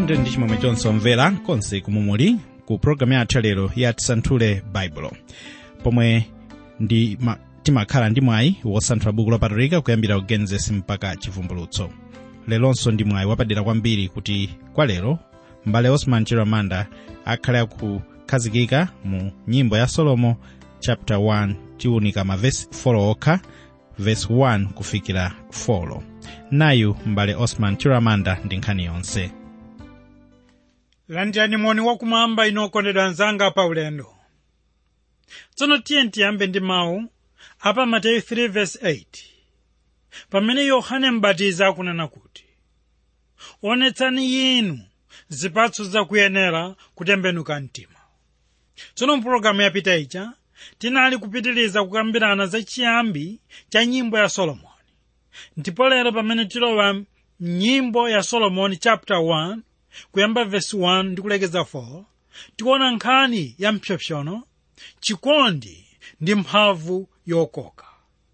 tiyandire ndi chimwemwe chonse omvera konse kumwe muli ku pologalamu yathu lero ya tisanthule baibulo pomwe ndi ma, timakhala ndi mwayi wosanthula buku lopatulika kuyambira ku genesis mpaka chivumbulutso leronso ndi mwayi wapadera kwambiri kuti kwa lero mbale osman chiramanda akhale akukhazikika mu nyimbo ya solomo chapter 1 tiwunika mavesi 4 okha vesi 1 kufikira 4 nayu mbale osman chiramanda ndi nkhani yonse landirani moni wakumwamba inu okondedwa anzanga pa ulendo tsono tiye tiyambe ndi mawu apa mateyu 3:8 pamene yohane mbatizi akunena kuti onetsani yinu zipatso zakuyenera kutembenuka mtima tsono mpulogalamu yapita ija tinali kupitiriza kukambirana za chiyambi cha nyimbo ya solomoni ndipo lero pamene tilowa mnyimbo ya solomoni chapter 1 kuyamba vesi 1 ndi kulekeza 4 tikuona nkhani ya mpsopsono chikondi ndi mphamvu yokoka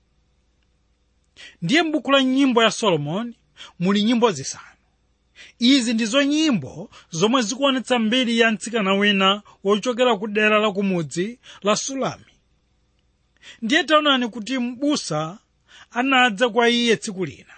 ndiye m'buku la nyimbo ya solomoni muli nyimbo zisanu izi ndizo nyimbo zomwe zikuonetsa mbiri ya mtsikana wina wochokera ku dera la kumudzi la sulami ndiye taonani kuti m'busa anadza kwa iye tsiku lina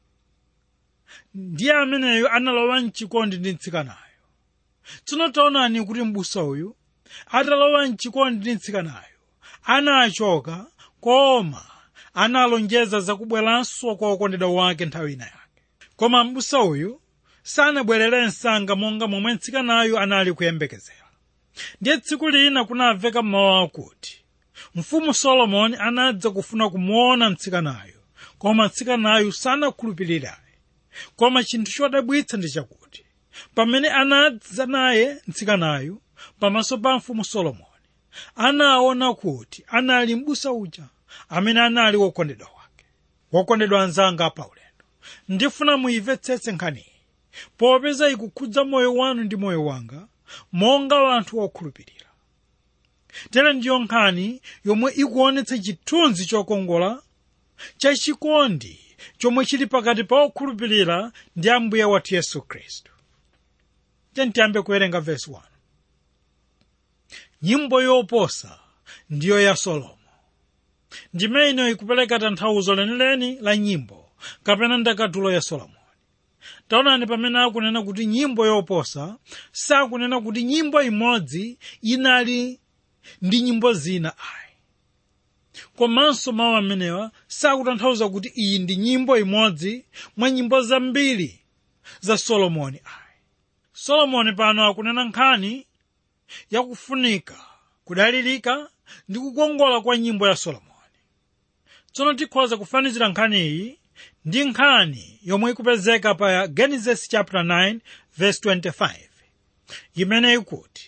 ndiye ameneyo analowa mchikondi ndi mtsikanayo tsono taonani kuti m'busa uyu atalowa mchikondi ndi mtsikanayo anachoka koma analonjeza zakubweranso kwa okondedwa wake nthawi ina yake koma m'busa uyu sanabwerere msanga monga momwe mtsikanayo anali kuyembekezera ndiye tsiku lina kunamveka mawu akuti mfumu solomoni anadza kufuna kumuona mtsikanayo koma mtsikanayo sanakhulupirirayi koma chinthu chodabwitsa ndi chakuti pamene anadza naye mtsikanayo pamaso pa mfumu solomoni anaona kuti anali m'busa uja amene anali wokondedwa wake wokondedwa anzanga pa ulendo ndifuna muyimvetsetse nkhaniyi popeza ikukhudza moyo wanu ndi moyo wanga monga anthu okhulupirira tere ndiyo nkhani yomwe ikuonetsa chithunzi chokongola chachikondi chomwe chili pakati pa okhulupirira ndi ambuye wathu yesu khristu tiyambe kuwerenga vesi 1 nyimbo yoposa ndiyo ya solomo ndimene ikupereka tanthauzo lenileni la nyimbo kapena ndakatulo ya solomoni taonani pamene akunena kuti nyimbo yoposa sakunena kuti nyimbo imodzi inali ndi nyimbo zina ayi komanso mawu amenewa sakutanthauza kuti iyi ndi nyimbo imodzi mwa nyimbo zambiri za solomoni ayi solomoni pano akunena nkhani yakufunika kudalirika ndi kukongola kwa nyimbo ya solomoni tsono tikhoza kufanizira nkhani iyi ndi nkhani yomwe ikupezeka pa genesis chapter 9 verse 25 imene ikuti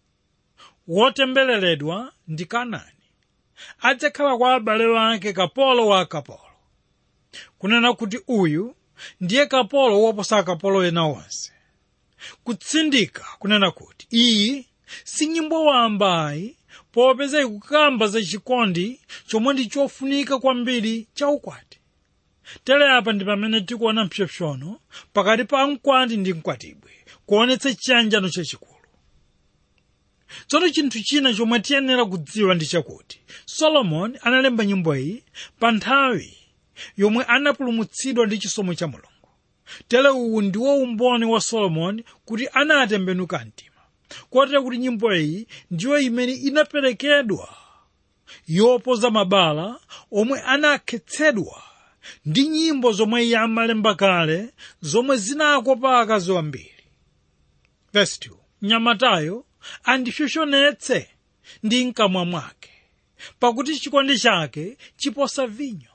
wotembereredwa ndi kanani adzakhala kwa abale wake kapolo wa akapolo kunena kuti uyu ndiye kapolo woposa akapolo ena onse kutsindika kunena kuti iyi si nyimbo wambayi popeza ikukamba za chikondi chomwe ndi chofunika kwambiri cha ukwati tere apa ndi pamene tikuona mpsopsono pakati pa mkwati ndi mkwatibwe kuonetsa chiyanjano chachikulu tsono chinthu china chomwe tiyenera kudziwa ndi chakuti solomoni analemba nyimbo iyi pa nthawi yomwe anapulumutsidwa ndi chisomo cha mulungu tere uwu ndiwo umboni wa solomoni kuti anatembenuka mtima kotera kuti nyimbo iyi ndiyo imene inaperekedwa yopoza mabala omwe anakhetsedwa ndi nyimbo zomwe iye amalemba kale zomwe zinakopa akazi wambiri Verse 2. mnyamatayo andipsompsonetse ndi mkamwa mwake pakuti chikondi chake chiposa vinyo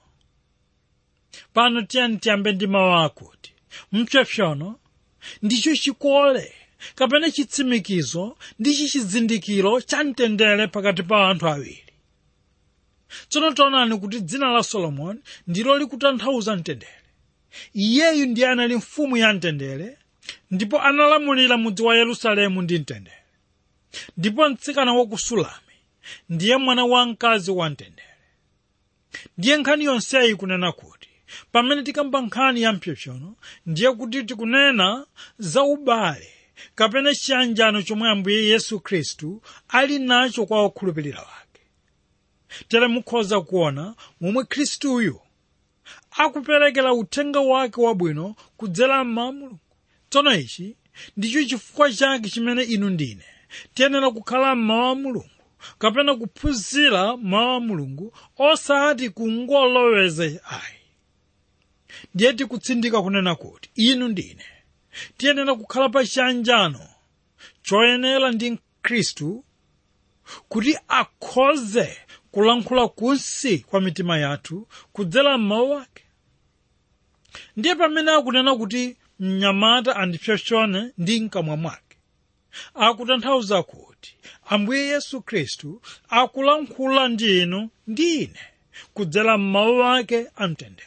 pano tiyani tiyambe ndi mawu akuti mpsopsono ndicho chikole kapena chitsimikizo ndi chichizindikiro cha mtendere pakati pa anthu awiri tsono taonani kuti dzina la solomoni ndilo likutanthauza mtendere iyeyu ndiye anali mfumu ya mtendere ndipo analamulira mudzi wa yerusalemu ndi mtendere ndipo mtsikana wa ku sulami ndiye mwana wamkazi wa mtendere ndiye nkhani yonseyi kunena kuti pamene tikamba nkhani ya mpsopsono ndiye kuti tikunena za ubale kapena chiyanjano chomwe ambuye yesu khristu ali nacho kwa okhulupirira wake tere mukhoza kuona momwe khristuyu akuperekera uthenga wake wabwino kudzera mmawu a mulungu tsono ichi ndicho chifukwa chake chimene inu ndine tiyenera kukhala mmawu a mulungu kapena kuphunzira mawu a mulungu osati kungoloweza ayi ndiye tikutsindika kunena kuti inu ndine tiyenera kukhala pa chiyanjano choyenera ndi khristu kuti akhoze kulankhula kunsi kwa mitima yathu kudzera m'mawu ake ndiye pamene akunena kuti mnyamata andipsompsone ndi mkamwa mwake akutanthauza kuti ambuye yesu khristu akulankhula ndi inu ndi ine kudzera m'mawu ake amtendere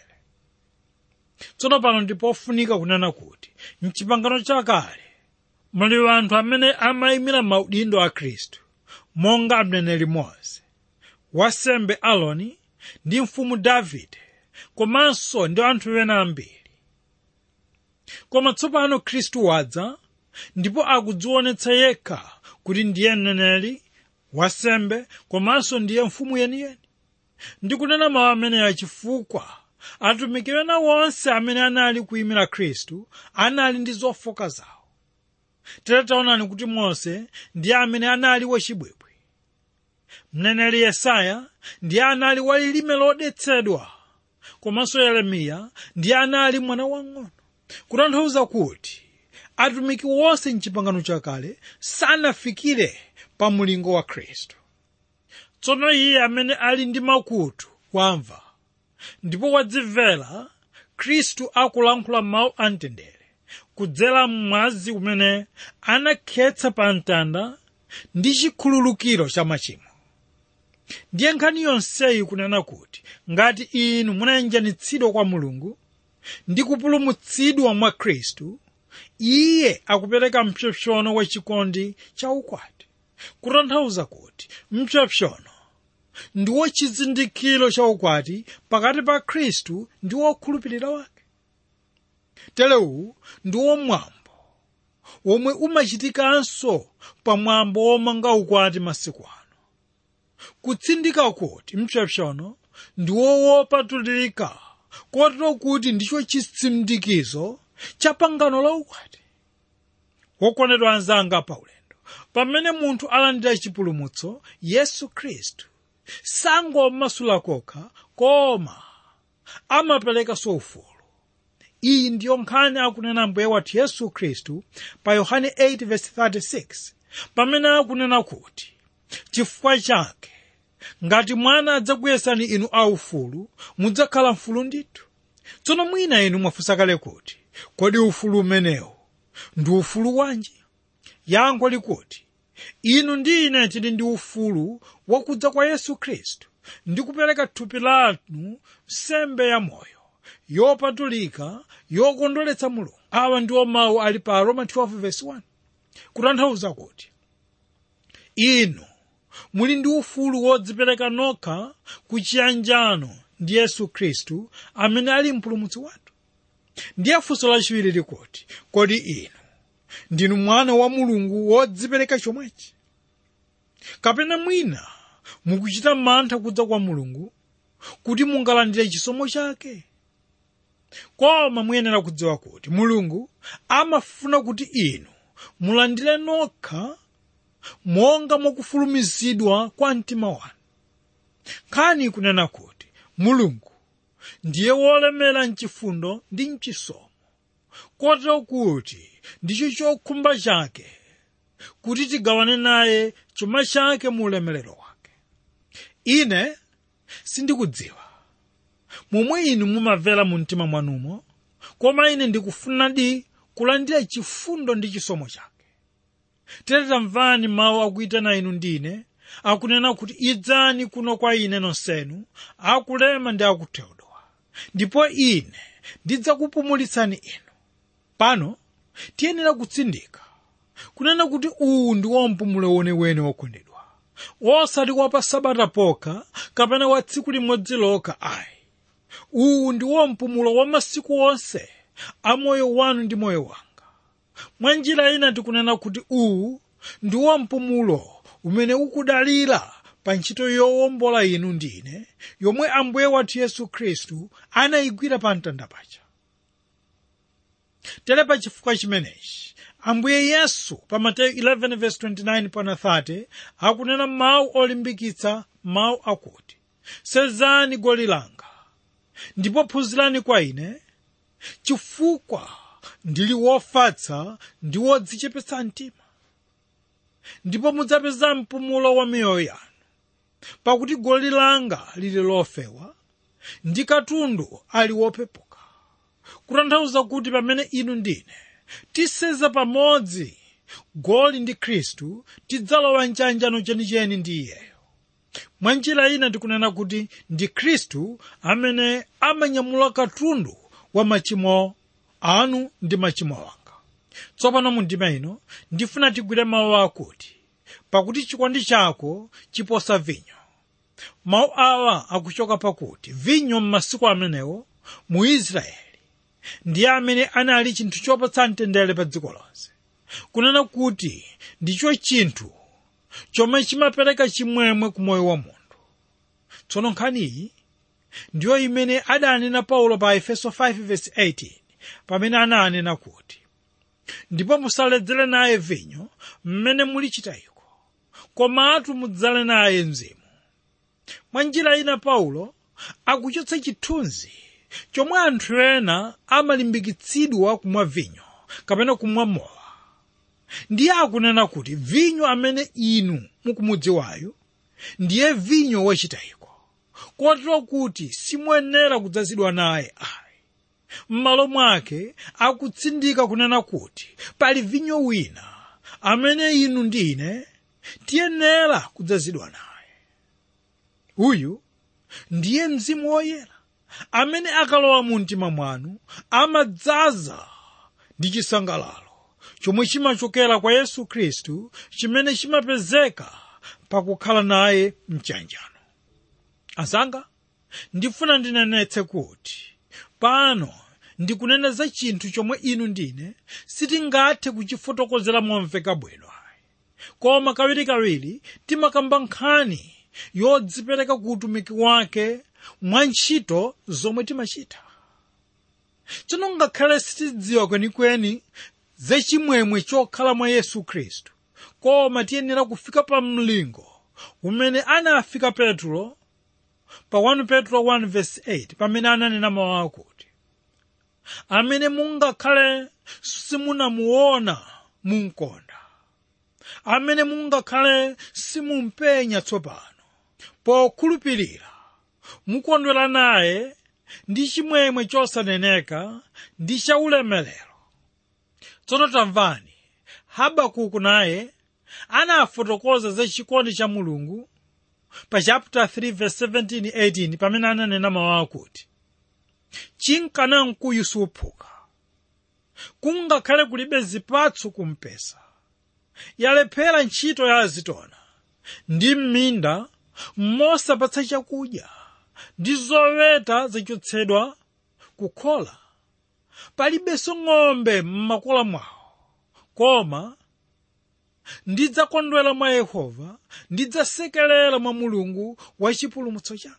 tsono pano ndipofunika kunena kuti mchipangano chakale muli anthu amene amayimira maudindo a khristu monga mneneri mose wasembe aloni ndi mfumu davide komanso ndi anthu ena ambiri koma tsopano khristu wadza ndipo akudzionetsa yekha kuti ndiye mneneri wasembe komanso ndiye mfumu yeniyeni ndikunena mawu ameneya chifukwa atumiki ena wonse amene anali kuyimira khristu anali ndi zofoka zawo tere taonani kuti mose ndiye amene anali wachibwibwi mneneri yesaya ndiye anali walilime lodetsedwa komanso yeremiya ndiye anali mwana wang'ono kutanthauza kuti atumiki wonse mchipangano chakale sanafikire pa mulingo wa khristu tsono iye amene ali ndi makutu wamva ndipo wadzimvera khristu akulankhula mawu amtendere kudzera mwazi umene anakhetsa pa mtanda ndi chikhululukiro cha machimo ndiye nkhani yonseyi kunena kuti ngati inu munayanjanitsidwa kwa mulungu ndi kupulumutsidwa mwa khristu iye akupereka mpsopsono wachikondi cha ukwati kutanthauza kuti mpsopsono ndiwo chizindikiro cha ukwati pakati pa khristu ndi wokhulupirira wake telewu ndiwo mwambo womwe umachitikanso pamwambo womanga ukwati masiku ano kutsindika kuti mpsopsono ndiwo wopatulika kotero kuti ndicho chitsindikizo cha pangano la ukwati wokondedwa anzanga paulendo pamene munthu alandira chipulumutso yesu khristu sangomasula kokha koma amaperekanso ufulu iyi ndiyo nkhani akunena mbuye wathu yesu khristu pa yohane 8:36 pamene akunena kuti chifukwa chake ngati mwana adzakuyesani inu aufulu mudzakhala mfulu ndithu tsono mwina inu mwafunsa kale kuti kodi ufulu umenewu ndi ufulu wanji yankho likuti inu ndi ine tili ndi ufulu wakudza kwa yesu khristu ndi kupereka thupi lanu nsembe ya moyo yopatulika yokondweretsa mulungu awa ndiwo mawu ali pa roma 12:1 kutanthauza kuti inu muli ndi ufulu wodzipereka nokha ku chiyanjano ndi yesu khristu amene ali mpulumutsi wathu ndiye funso lachiwiri likuti kodi inu ndinu mwana wa mulungu wodzipereka chomwechi kapena mwina mukuchita mantha kudza kwa mulungu kuti mungalandire chisomo chake koma muyenera kudziwa kuti mulungu amafuna kuti inu mulandire nokha monga mwakufulumizidwa kwa mtima wanu nkhani kunena kuti mulungu ndiye wolemera mchifundo ndi mchisomo kotero kuti ndicho chokhumba chake kuti tigawane naye chuma chake mu ulemerero wake ine sindikudziwa momwe inu mumamvera mu mtima mwanumo koma ine ndikufunadi kulandira chifundo ndi chisomo chake tere tamvani mawu akuyitana inu ndine akunena kuti idzani kuno kwa ine nonsenu akulema ndi akutheudowa ndipo ine ndidzakupumulitsani inu pano tiyenera kutsindika kunena kuti uwu ndi mpumulo weniweni wokondedwa osati wa pa sabata pokha kapena wa tsiku limodzi lokha ayi uwu ndiwo mpumulo wa masiku onse a moyo wanu ndi moyo wanga mwa njira ina tikunena kuti uwu ndiwo mpumulo umene ukudalira pa ntchito yowombola inu ndine yomwe ambuye wathu yesu khristu anayigwira pa mtanda paja tere pa chifukwa chimenechi ambuye yesu pa mateyu 11:29 pana 30 akunena mawu olimbikitsa mawu akuti senzani goli langa ndipo phunzirani kwa ine chifukwa ndili wofatsa ndi wodzichepetsa mtima ndipo mudzapeza mpumulo wa miyoyo yanu pakuti goli langa lili lofewa ndi katundu ali wopepuka kutanthauza kuti pamene inu ndine tiseza pamodzi goli ndi khristu tidzalowa mchanjano chenicheni ndi iyeyo mwa njira ina tikunena kuti ndi khristu amene amanyamula katundu wa machimo anu ndi machimo wanga tsopano mu ndima ino ndifuna tigwire mawu akuti pakuti chikondi chako chiposa vinyo mawu awa akuchoka pakuti vinyo m'masiku amenewo mu israeli ndiye amene anali chinthu chopatsa mtendere pa dziko lonse kunena kuti ndicho chinthu chomwe chimapereka chimwemwe ku moyo wa munthu tsono nkhaniyi ndiyo imene adanena paulo pa efeso 5:18 pamene ananena kuti ndipo musaledzere naye vinyo mmene muli chitayiko komatu mudzale naye mzimu mwa njira ina paulo akuchotsa chithunzi chomwe anthu ena amalimbikitsidwa kumwa vinyo kapena kumwa mowa ndiye akunena kuti vinyo amene inu mukumudziwayo ndiye vinyo wachitayiko kotero kuti simuyenera kudzazidwa naye ayi m'malo mwake akutsindika kunena kuti pali vinyo wina amene inu ndine tiyenera kudzazidwa naye uyu ndiye mzimu woyera amene akalowa mu mtima mwanu amadzaza ndi chisangalalo chomwe chimachokera kwa yesu khristu chimene chimapezeka pakukhala naye mchanjano azanga ndifuna ndinenetse kuti pano ndikunena za chinthu chomwe inu ndine sitingathe kuchifotokozera momveka bwino koma kawirikawiri timakamba nkhani yodzipereka ku utumiki wake mwa ntchito zomwe timachita tsono ngakhale sitidziwa kwenikweni zachimwemwe chokhala mwa yesu khristu koma tiyenera kufika pa mlingo umene anafika petro pa 1 petro 1:8 pamene ananena mawu akuti amene mungakhale simunamuona munkonda amene mungakhale simumpenya tsopano pokhulupirira mukondwera naye ndi chimwemwe chosaneneka ndi chaulemerero tsono tamvani habakuku naye anafotokoza za chikondi cha mulungu pa chapter 3 verse 17 18 pamene ananena mawu akuti chinkana mkuyu suphuka kungakhale kulibe zipatso kumpesa yalephera ntchito ya azitona ndi m'minda mosapatsa chakudya ndi zoweta zachotsedwa kukhola palibenso ng'ombe m'makola mwawo koma ndidzakondwera mwa yehova ndidzasekerera mwa mulungu wa chipulumutso changa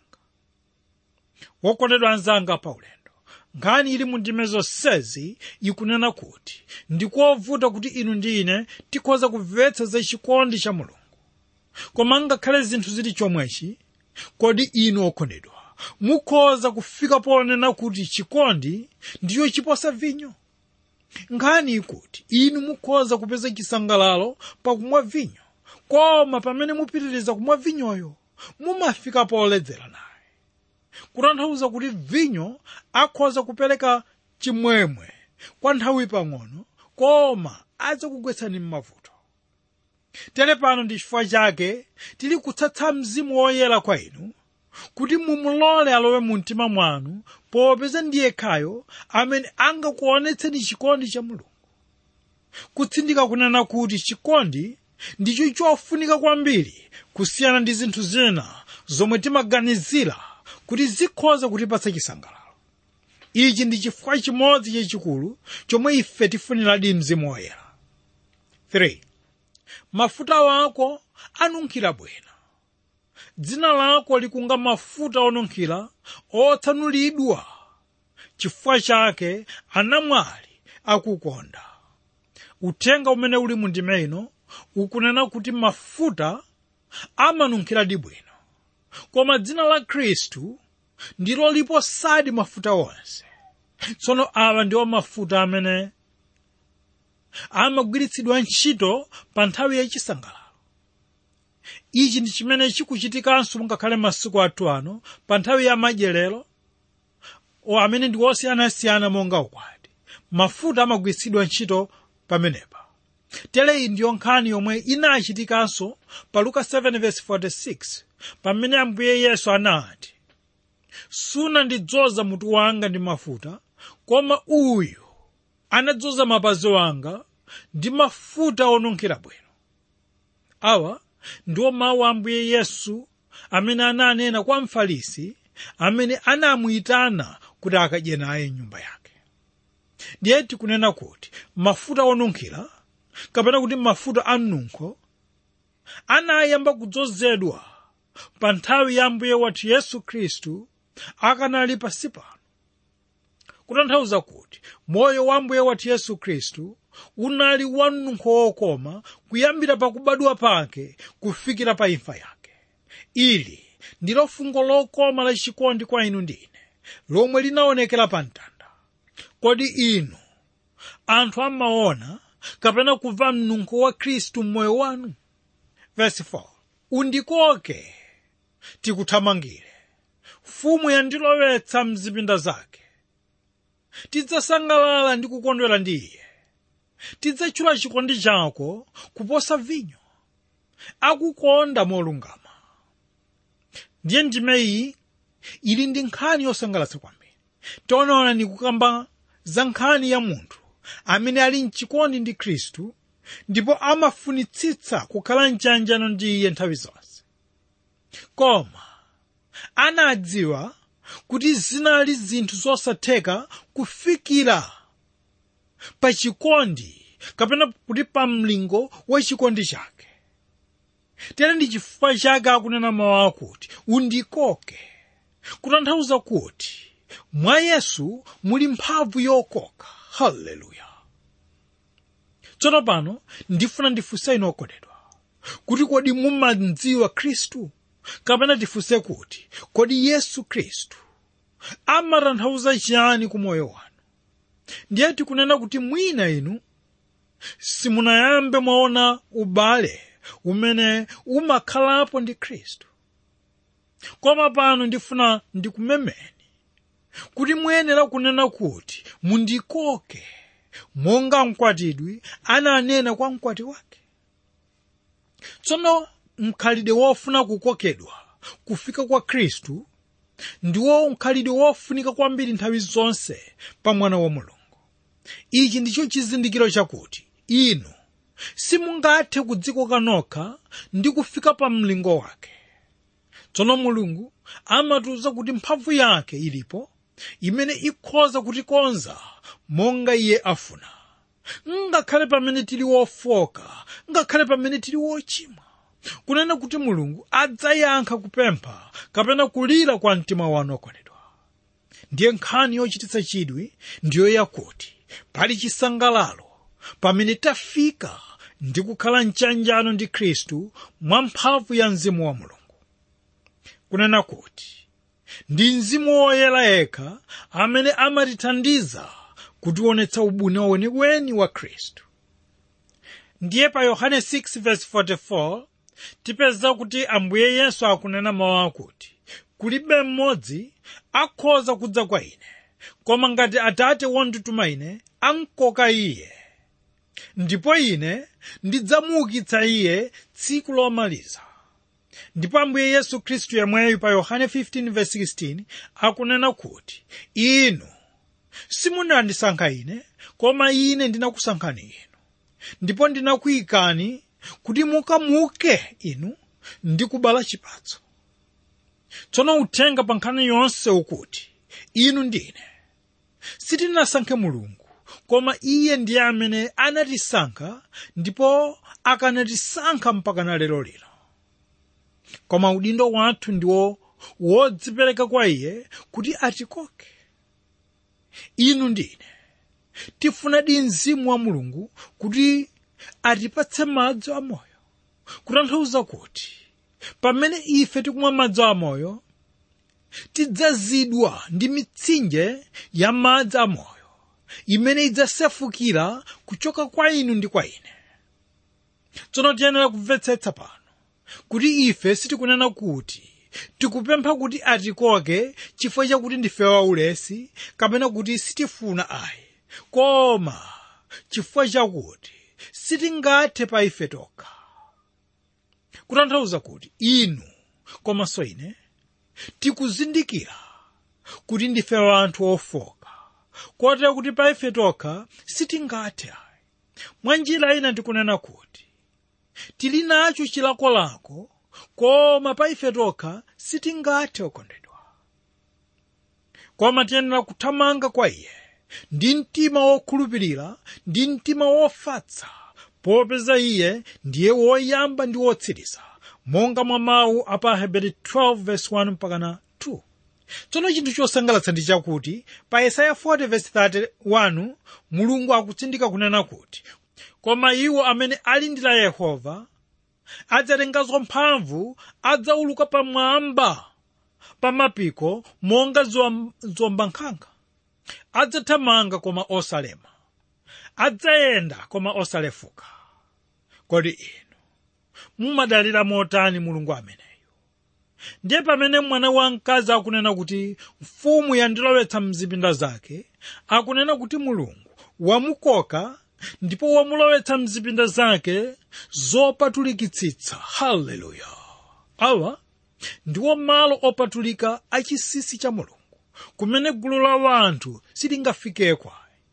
wokondedwa anzanga paulendo nkhani ili mu ndime zonsezi ikunena kuti ndikovuta kuti inu ndi ine tikhoza kumvetsa za chikondi cha mulungu koma ngakhale zinthu zili chomwechi kodi inu okondedwa mukhoza kufika ponena kuti chikondi ndiyo chiposa vinyo nkhani ikuti inu mukhoza kupeza chisangalalo pakumwa vinyo koma pamene mupitiriza kumwa vinyoyo mumafika poledzera naye kutanthauza kuti vinyo akhoza kupereka chimwemwe kwa nthawi pang'ono koma adzakugwetsani m'mavuto tere pano ndi chifukwa chake tili kutsatsa mzimu woyera kwa inu kuti mumulole alowe mu mtima mwanu popeza ndiye khayo amene angakuonetseni chikondi cha mulungu kutsindika kunena kuti chikondi ndicho chofunika kwambiri kusiyana ndi zinthu zina zomwe timaganizira kuti zikhoza kutipatsa chisangalalo ichi ndi chifukwa chimodzi chachikulu chomwe ife tifuniradi mzimu woyera 3 mafuta wako anunkhira bwino dzina lako likunga mafuta onunkhira otsanulidwa chifukwa chake anamwali akukonda uthenga umene uli mu ndime ino ukunena kuti mafuta amanunkhiradi bwino koma dzina la khristu ndilo liposadi mafuta onse tsono awa ndiwo mafuta amene amagwiritsidwa ntchito pa nthawi yachisangalalo ichi ndi chimene chikuchitikanso ngakhale masiku athu ano pa nthawi ya madyerero o amene ndi osiyanasiyana monga ukwati mafuta amagwiritsidwa ntchito pamenepa tere iyi ndiyo nkhani yomwe inachitikanso pa luka 7:46 pamene ambuye yesu anati sunandidzoza mutu wanga ndi mafuta koma uyu anadzoza mapazi wanga ndi mafuta onunkhira bwino awa ndiwo mawu a ambuye yesu amene ananena kwa mfarisi amene anamuyitana kuti akadye naye nyumba yake ndiye tikunena kuti mafuta onunkhira kapena kuti mafuta a mnunkho anayamba kudzozedwa pa nthawi ya ambuye wathu yesu khristu akanali pansi pano kutanthauza kuti moyo wa ambuye wathu yesu khristu unali wa mnunkho wokoma kuyambira pakubadwa pake kufikira pa imfa yake ili ndilo fungo lokoma lachikondi kwa inu ndine lomwe linaonekera pa mtanda kodi inu anthu amaona kapena kumva mnunkho wa khristu m'moyo wanu verse 4 undikoke tikuthamangire mfumu yandilowetsa mzipinda zake tidzasangalala ndi kukondwera ndi iye tidzatchula chikondi chako kuposa vinyo akukonda molungama ndiye ndime iyi ili ndi nkhani yosangalatsa kwambiri tionaona nikukamba za nkhani ya munthu amene ali mchikondi ndi khristu ndipo amafunitsitsa kukhala mchanjano ndi iye nthawi zonse koma anadziwa kuti zinali zinthu zosatheka kufikira pa chikondi kapena kuti pa mlingo wa chikondi chake tere ndi chifukwa chake akunena mawu akuti undikoke kutanthauza kuti mwa yesu muli mphamvu yokoka haleluya tsono pano ndifuna ndifunse inu okondedwa kuti kodi mumadziwa khristu kapena tifunse kuti kodi yesu khristu amatanthauza chiyani ku moyo wanu ndiye tikunena kuti mwina inu simunayambe mwaona ubale umene umakhalapo ndi khristu koma pano ndifuna ndikumemeni kuti muyenera kunena kuti mundikoke monga mkwatidwi ananena kwa mkwati wake tsono mkhalidwe wofuna kukokedwa kufika kwa khristu ndiwo mkhalidwe wofunika kwambiri nthawi zonse pa mwana wa mulungu ichi ndicho chizindikiro chakuti inu simungathe kudzikoka nokha ndi kufika pa mlingo wake tsono mulungu amatiuza kuti mphamvu yake ilipo imene ikhoza kutikonza monga iye afuna ngakhale pamene tili wofoka ngakhale pamene tili wochimwa kunena kuti mulungu adzayankha kupempha kapena kulira kwa mtima wanu okondedwa ndiye nkhani yochititsa chidwi ndiyo yakuti pali chisangalalo pamene tafika ndi kukhala mchanjano ndi khristu mwa mphamvu ya mzimu wa mulungu kunena kuti ndi mzimu woyera yekha amene amatithandiza kutionetsa ubuni weniweni wa khristu ndiye pa yohane 6:44 tipeza kuti ambuye yesu akunena mawu akuti kulibe mmodzi akhoza kudza kwa ine koma ngati atate wondituma ine ankoka iye ndipo ine ndidzamuukitsa iye tsiku lomaliza ndipo ambuye yesu khristu yemweyu pa yohane 15:16 akunena kuti inu simunandisankha ine koma ine ndinakusankhani inu ndipo ndinakuyikani kuti mukamuke inu ndi kubala chipatso tsono uthenga pa nkhani yonse ukuti inu ndine sitinasankhe mulungu koma iye ndiye amene anatisankha ndipo akanatisankha mpaka na lero lino koma udindo wathu ndiwo wodzipereka kwa iye kuti atikoke inu ndine tifunadi mzimu wa mulungu kuti atipatse madzi amoyo kutanthauza kuti pamene ife tikumwa madzi amoyo tidzazidwa ndi mitsinje ya madzi amoyo imene idzasefukira kuchoka kwa inu ndi kwa ine tsono tiyenera kumvetsetsa pano kuti ife sitikunena kuti tikupempha kuti atikoke chifukwa chakuti ndife waulesi kapena kuti sitifuna ayi koma chifukwa chakuti sitingathe pa ife tokha kutanthauza kuti inu komanso ine tikuzindikira kuti ndife wanthu ofoka kotero kuti pa ife tokha sitingathe ayi mwa njira ina tikunena kuti tili nacho chilakolako koma pa ife tokha sitingathe okondedwa koma tiyenera kuthamanga kwa iye ndi mtima wokhulupirira ndi mtima wofatsa popeza iye ndiye woyamba ndi wotsiriza monga mwa mawu a pa heberi 12:1 mpakana 2 tsono chinthu chosangalatsa ndi chakuti pa yesaya 40:31 mulungu akutsindika kunena kuti koma iwo amene alindira yehova adzatenganso mphamvu adzauluka pamwamba pa mapiko monga zombankhanga adzathamanga koma osalema adzayenda koma osalefuka kodi inu mumadalira motani mulungu ameneyo ndiye pamene mwana wamkazi akunena kuti mfumu yandilowetsa mzipinda zake akunena kuti mulungu wamukoka ndipo wamulowetsa mzipinda zake zopatulikitsitsa haleluya awa ndiwo malo opatulika achisisi cha mulungu kumene gulu la wanthu silingafikeko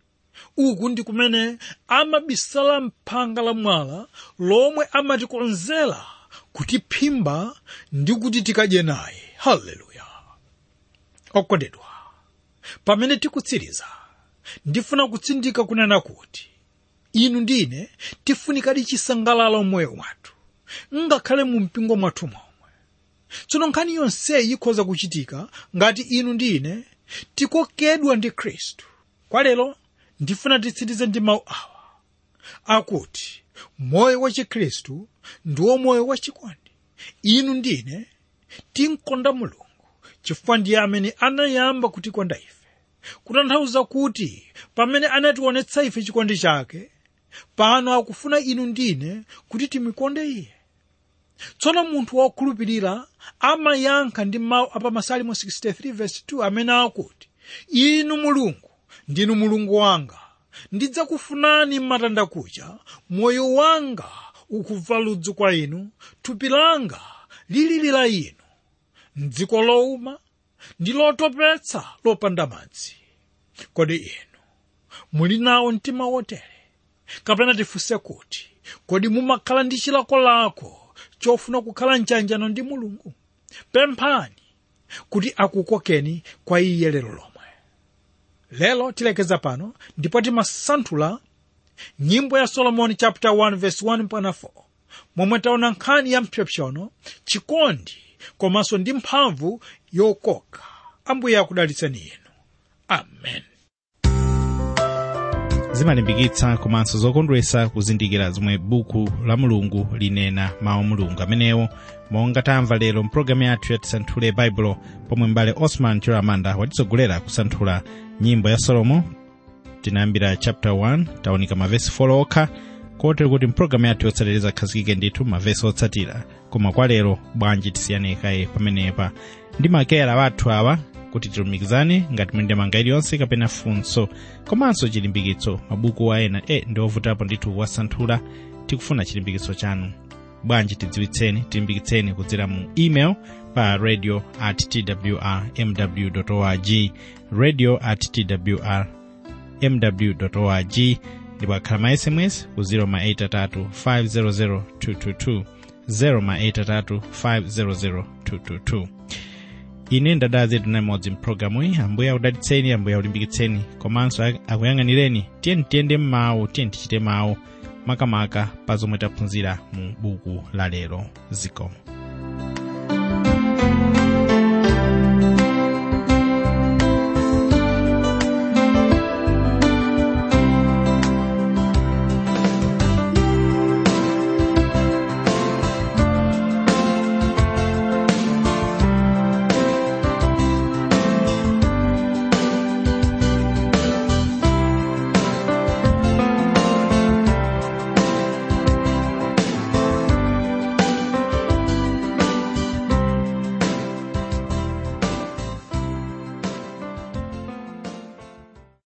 uku ndi kumene amabisala mphanga la mwala lomwe amatikonzera kutiphimba ndi kuti tikadye naye haleluya okondedwa pamene tikutsiriza ndifuna kutsindika kunena kuti inu ndine tifunikadi chisangalalo mmoyo mwathu ngakhale mu mpingo mwathu momwe tsono nkhani yonseyi ikhoza kuchitika ngati inu ndine tikokedwa ndi khristu kwa lero ndifuna titsirize ndi mawu awa akuti moyo wa chikhristu ndiwo moyo wachikondi inu ndine tinkonda mulungu chifukwa ndiye amene anayamba kutikonda ife kutanthauza kuti pamene anationetsa ife chikondi chake pano akufuna inu ndine kuti timikonde iye tsono munthu wokhulupirira amayankha ndi mawu apa masalimo 63:2 amene akuti inu mulungu ndinu mulungu wanga ndidzakufunani m'matanda kucha moyo wanga ukubva ludzu kwa inu thupi langa lili la inu mdziko lowuma ndi lotopetsa lopanda madzi kodi inu muli nawo mtima wotere kapena tifunse kuti kodi mumakhala ndi chilakolako chofuna kukhala mchanjano ndi mulungu pemphani kuti akukokeni kwa iye lero lomwe lero tilekeza pano ndipo timasanthula nyimbo ya solomoni chapter 1 verse 1 mpaka 4 momwe taona nkhani ya mpsopsono chikondi komanso ndi mphamvu yokoka ambuye akudalitseni inu amen zimalimbikitsa komanso zokondwetsa kuzindikira zomwe buku la mulungu linena mawu mulungu amenewo monga tamva lero mpulogalamu yathu ya tisanthule baibulo pomwe mbale osman chiramanda watitsogolera kusanthula nyimbo ya solomo tinayambira chapter 1 taonika mavesi 4 okha kotero kuti mpulogalamu yathu yotsatira izakhazikike ndithu mavesi otsatira koma kwa lero bwanji tisiyanekaye pamenepa ndi makera wathu awa kuti tilumikizane ngati muli ndi mafunso iliyonse kapena funso komanso chilimbikitso mabuku ena e ndi ovutapo ndithu wasanthula tikufuna chilimbikitso chanu bwanji tidziwitseni tilimbikitseni kudzera mu email pa radio at twr mw org radio at twr mw org ndipo akhala ma sms ku 083 500 222 083 500 222 ine ndadala zetu namodzi mpulogalamu iyi ambuye akudalitseni ambuye akulimbikitseni komanso akuyang'anireni tiyeni tiyende m'mawu tiyeni tichite mawu makamaka pa zomwe taphunzira mu buku la lero zikomo